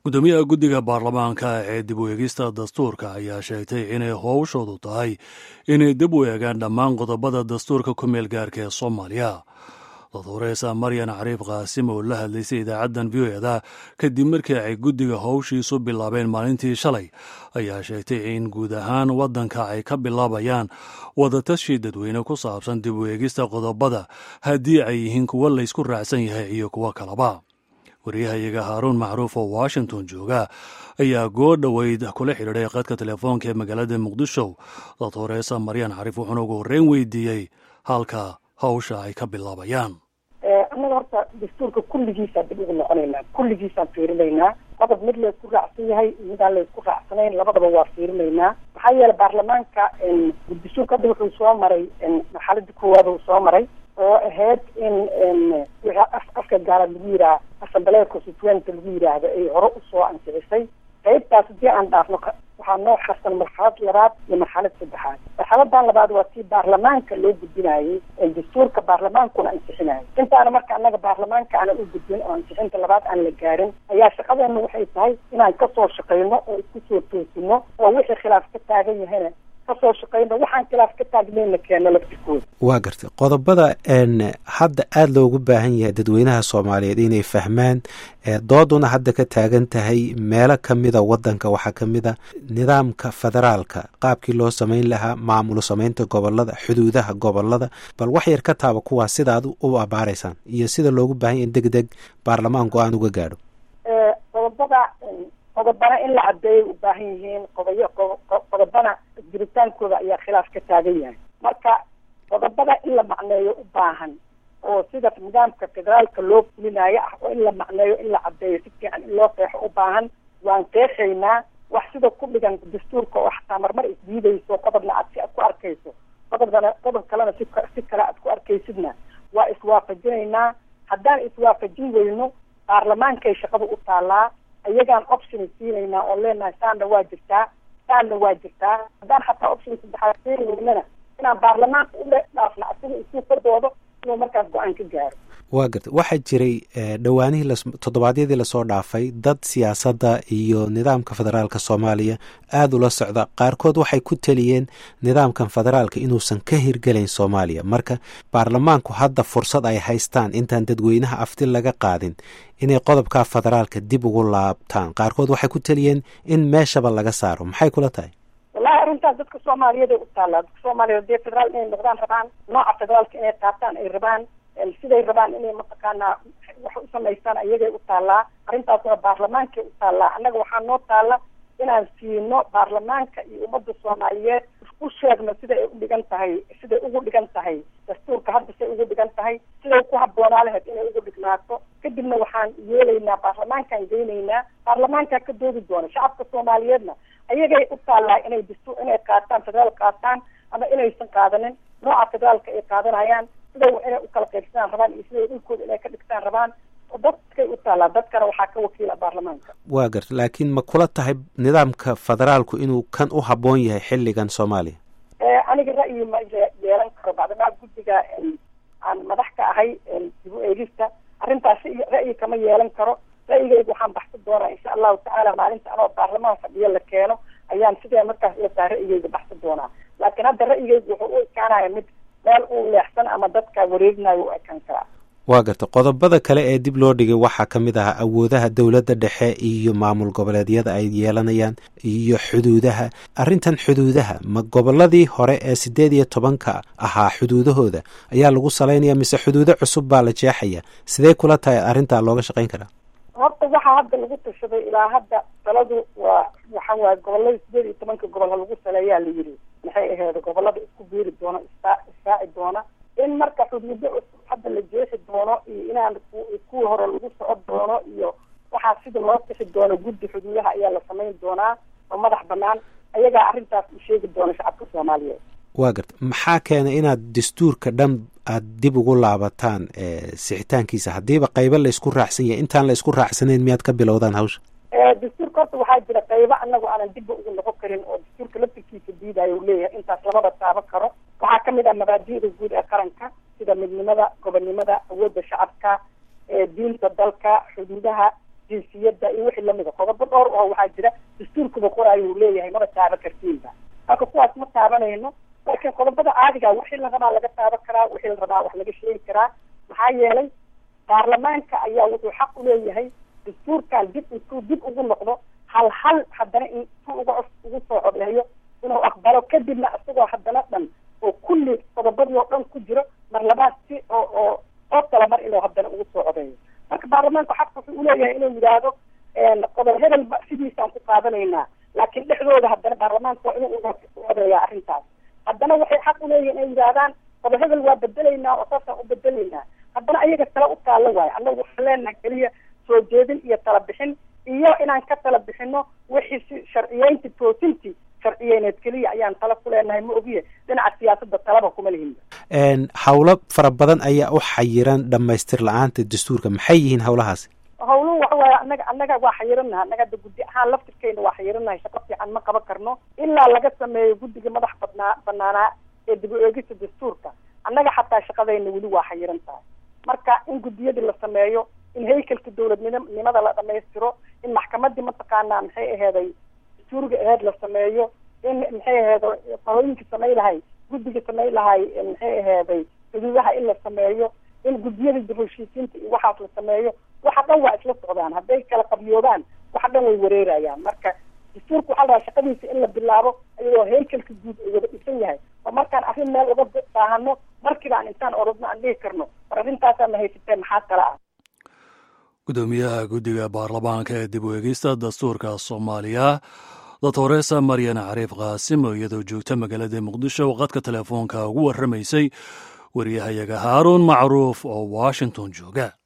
gudoomiyaha guddiga baarlamaanka ee dib u eegista dastuurka ayaa sheegtay inay howshoodu tahay inay dib u eegaan dhammaan qodobada dastuurka ku meel gaarka ee soomaaliya dodoreesa maryan cariif qaasim oo la hadlaysay idaacaddan v o eda kadib markii ay guddiga howshiisu bilaabeen maalintii shalay ayaa sheegtay in guud ahaan waddanka ay ka bilaabayaan wadatashi dadweyne ku saabsan dib u eegista qodobada haddii ay yihiin kuwo laysku raacsan yahay iyo kuwo kalaba wariyahayaga haaruun macruuf oo washington jooga ayaa goo dhoweyd kula xidhiidhay qadka telefoonka ee magaalada muqdisho dodoreesa maryan cariif wuxuuna ugu horreyn weydiiyey halka hawsha ay ka bilaabayaan annaga horta dastuurka kulligiisaan dib ugu noqonaynaa kulligiisaan fiirinaynaa qodob mid laysku raacsan yahay midaan laysku raacsanayn labadaba waa fiirinaynaa maxaa yeele baarlamaanka dastuurka hadda wuxuu soo maray marxaladii koowaad uu soo maray oo ahayd in wixii afka gaalaad lagu yidhaha assambleya constituent lagu yidhaahdo ay hore usoo ansixisay qaybtaas haddii aan dhaafno waxaa noo xarsan marxalad labaad iyo marxalad saddexaad marxaladan labaad waa tii baarlamaanka loo gudbinayay dastuurka baarlamaankuna ansixinayay intaana marka annaga baarlamaanka aanan u gudbin oo ansixinta labaad aan la gaarin ayaa shaqadeena waxay tahay inaan kasoo shaqayno oo isku soo toosino oo wixii khilaaf ka taagan yahayna kasoo shaqayno waxaan khilaaf ka taagnayna keeno laftirkooda waa gartay qodobada hadda aada loogu baahan yahay dadweynaha soomaaliyeed inay fahmaan dooduna hadda ka taagan tahay meelo kamida wadanka waxaa kamida nidaamka federaalka qaabkii loo samayn lahaa maamul samaynta gobolada xuduudaha gobolada bal wax yar ka taaba kuwaas sida aad u abaaraysaan iyo sida loogu baahan yahy in deg deg baarlamaan go-aan uga gaadho qodobada qodobana in la cadeeyay u baahan yihiin qodoyo qodobana jiritaankooda ayaa khilaaf ka taagan yahay marka qodobada in la macneeyo u baahan oo sida nidaamka federaalka loo fulinayo ah oo in la macneeyo in la cadeeyo si fiican in loo qeexo u baahan waan qeexaynaa wax sida ku dhigan dastuurka oo xataa marmar isdiidayso qodobna aad si ku arkayso qodobkana qodob kalena si si kale aad ku arkaysidna waa iswaafajinaynaa haddaan iswaafajin weyno baarlamaankay shaqada u taalaa iyagaan option siinaynaa oo leenahay saanna waa jirtaa saanna waa jirtaa haddaan xataa option saddexaad siini weynana inaan baarlamaanka u dhaafna asiga isuu ka doodo inuu markaas go-aan ka gaaro waa garta waxaa jiray dhowaanihii toddobaadyadii lasoo dhaafay dad siyaasadda iyo nidaamka federaalka soomaaliya aada ula socda qaarkood waxay ku teliyeen nidaamkan federaalka inuusan ka hirgelayn soomaaliya marka baarlamaanku hadda fursad ay haystaan intaan dadweynaha afti laga qaadin inay qodobka federaalka dib ugu laabtaan qaarkood waxay ku teliyeen in meeshaba laga saaro maxay kula tahay wallahi arrintaas dadka soomaaliyeed ay u taallaa dadka soomaaliyeed dee federaal inay noqdaan rabaan nooca federaalka inay qaataan ay rabaan siday rabaan inay mataqaanaa wax u samaystaan ayagay u taallaa arrintaasna baarlamaankay u taallaa annaga waxaa noo taalla inaan siino baarlamaanka iyo ummadda soomaaliyeed u sheegno siday ay u dhigan tahay siday ugu dhigan tahay dastuurka hadda say ugu dhigan tahay siday ku habboonaa lahayd inay ugu dhignaato kadibna waxaan yeelaynaa baarlamaankaan geynaynaa baarlamaankaa ka doodi doona shacabka soomaaliyeedna ayagay u taallaa inay dastuur inay qaataan federaal qaataan ama inaysan qaadanin nooca federaalka ay qaadanayaan siday inay u kala qaybsadaan rabaan iyo siday dhulkooda inay ka dhigtaan rabaan dadkay u taallaa dadkana waxaa ka wakiila baarlamaanka waa garta laakiin ma kula tahay nidaamka federaalku inuu kan u habboon yahay xilligan soomaaliya aniga ra'yi ma yeelan karo bacdamaa guddiga aan madax ka ahay dib u eegista arrintaas ra'yi kama yeelan karo ra'yigayga waxaan baxsan doonaa insha allahu tacaala maalinta anoo baarlamaan fadhiyo la keeno ayaan sidee markaas ila tahay ra'yigayga baxsan doonaa laakiin hadda ra'yigayga wuxuu u ekaanaya mid meel uu leexsan ama dadka wareegnayo u ekaan karaa waa garta qodobada kale ee dib loo dhigay waxaa ka mid ahaa awoodaha dowladda dhexe iyo maamul goboleedyada ay yeelanayaan iyo xuduudaha arrintan xuduudaha ma goboladii hore ee siddeed iyo tobanka ahaa xuduudahooda ayaa lagu salaynaya mise xuduudo cusub baa la jeexaya sidee kula tahay arrintaa looga shaqayn karaa horta waxaa hadda lagu tashaday ilaa hadda taladu waa waxa waaye gobolada sideed iyo tobanka gobol ha lagu saleeyaa la yidhi maxay ahayd gobolada isku biiri doona istaa israaci doona in marka xuduudo cusub hadda la jeexi doono iyo inaan kuwii hore lagu socon doono iyo waxaa sida loo bixi doono guddi xuduudaha ayaa la samayn doonaa oo madax banaan ayagaa arrintaas u sheegi doona shacabka soomaaliyeed waa garta maxaa keenay inaad dastuurka dhan aad dib ugu laabataan sixitaankiisa haddiiba qaybo laysku raacsan yahay intaan la isku raacsanayn miyaad ka bilowdaan hawsha dastuurka horta waxaa jira qaybo anagu aanan dibba ugu noqon karin oo dastuurka laftirkiisa diidayo u leeyahay intaas lamaba taaban karo waxaa kamid ah mabaadi'da guud ee qaranka sida midnimada gobonnimada awoodda shacabka diinta dalka xuduudaha jinsiyadda iyo wixii lamida qodobo dhowr oo waxaa jira dastuurkuba qoraayo uu leeyahay maba taaban kartiinba marka kuwaas ma taabanayno laakiin qodobada caadiga wixii la rabaa laga taaban karaa wixii la rabaa wax laga sheegi karaa maxaa yeelay baarlamaanka ayaa wuxuu xaq uleeyahay dastuurkan dib intuu dib ugu noqdo hal hal haddana intuu uga ugu soo codeeyo inuu aqbalo kadibna isagoo haddana dhan oo kulli qodobadii oo dhan ku jiro mar labaad si oo oo oo kala mar inuu haddana ugu soo codeeyo marka baarlamaanku xaq wuxuu uleeyahay inuu yidhaahdo qodob hebelba sidiisaan ku qaadanaynaa laakiin dhexdooda haddana baarlamaanka waa inuu u codeeyaa arrintaas haddana waxay xaq uleeyihin inay yidhaahdaan qodob hebel waa bedelaynaa oo saasaan u bedelaynaa haddana ayaga tala u taalla waayo annagu waxaan leenaha keliya soo jeedin iyo tala bixin iyo inaan ka tala bixino wixii si sharciyeynti toosintii sharciyeyneed keliya ayaan tala ku leenahay ma ogiye dhinaca siyaasadda talaba kuma lihinba hawlo fara badan ayaa u xayiran dhamaystir la-aanta dastuurka maxay yihiin hawlahaasi hawluhu waxa waaye annaga annaga waa xayiranaha annaga hadda guddi ahaan laftirkeena waa xayiranahay shaqo fiican ma qaban karno ilaa laga sameeyo guddiga madax badnaa banaanaa ee dib u eegista dastuurka annaga xataa shaqadayna weli waa xayiran tahay marka in guddiyadii la sameeyo in haykalka dowladnimada la dhamaystiro in maxkamadii mataqaanaa maxay aheeday dastuuriga aheed la sameeyo in maxay aheeday qahooyinka samay lahay guddiga samay lahay maxay aheeday xuduudaha in la sameeyo in guddiyada dib heshiisiinta iyo waxaas la sameeyo waxa dhan waa isla socdaan hadday kala qabyoobaan waxa dhan way wareerayaan marka dastuurka waxaa la rabaa shaqadiisa in la bilaabo iyadoo haykalka guud ay wada dhisan yahay oo markaan arrin meel uga baahano markiiba aan intaan orodno aan dhihi karno war arrintaasaa ma haysatee maxaa kala ah gudoomiyaha guddiga baarlamaanka ee dib u eegista dastuurka soomaaliya doctoresa maryan cariif qaasim oo iyadoo joogta magaalada muqdisho qadka telefoonka ugu warramaysay wariyahayaga haaruun macruuf oo washington jooga